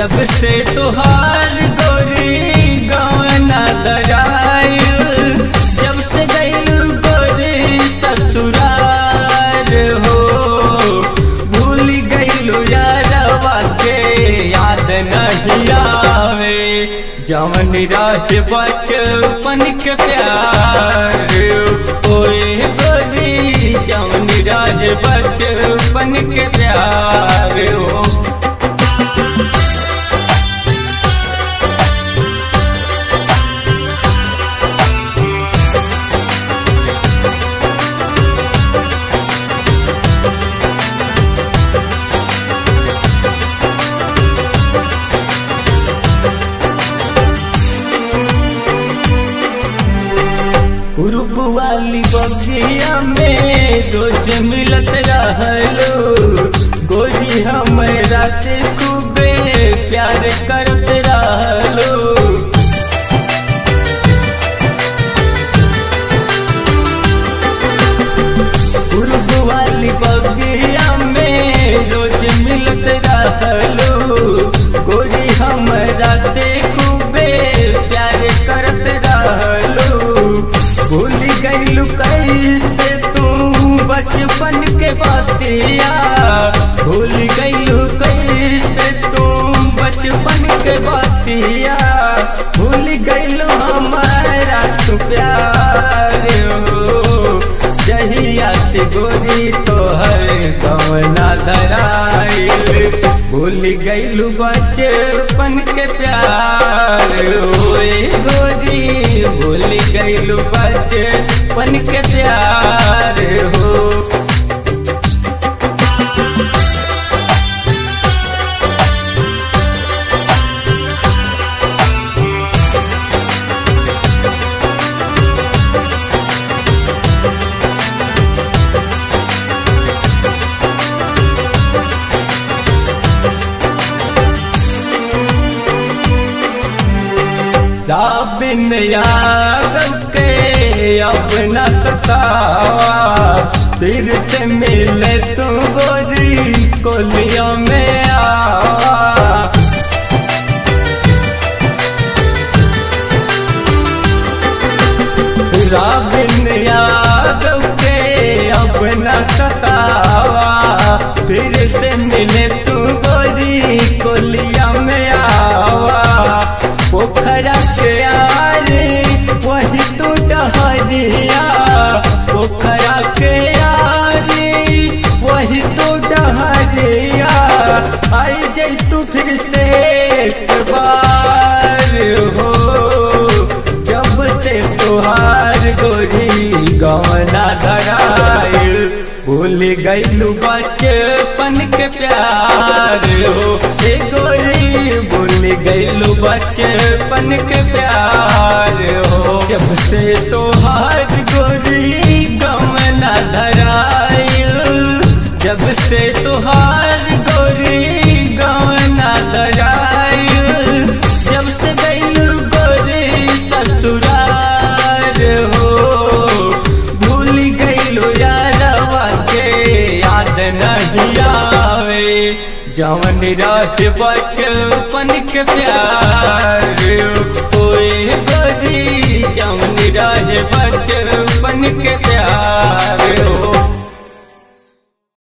जब से तुहार गोरी गवना दराइल जब से गइल गोरी ससुरार हो भूल गइल यारवा के याद नहीं आवे जवन रहे बचपन के प्यार ओए गोरी जवन रहे बचपन के प्यार हो ग्रुप वाली बगिया में रोज मिलत रहलो गोरी हमरा से खूबे प्यार करत रहलो ग्रुप वाली बगिया में रोज मिलत रहलो गोरी हमरा से खूबे प्यार करत रहलो भूल गइलू कैसे तू बचपन के बातिया भूल गइलू कैसे तू बचपन के बातिया भूल गइलू हमारा तू प्यार हो जहिया से गोरी तोहर गवना धराइल भूल गइलू बचपन के प्यार होए गोरी भूल गइलू बचपन के प्यार हो बिन यादव के अपना सतावा फिर से मिले तू गोरी कोलियों में आवा राबिन यादव के अपना सतावा फिर से मिले तू गोरी कोलिया में आवा पोखरा के आरे वही तू डहरिया पोखरा के आरे वही तू डहरिया आई जई तू फिर से एक बार हो जब से तुहार गोरी गवना धराइल भूल गइलू बचपन के प्यार हो ए गोरी भूल गइलू बचपन के प्यार हो जब से तुहार गोरी गवना धराइल जब से तुहार गोरी गवना धराइल जब से गइलू गोरी ससुरार हो भूल गइलू यारवा के याद नहीं आवे जवन रहे बचपन के प्यार ओए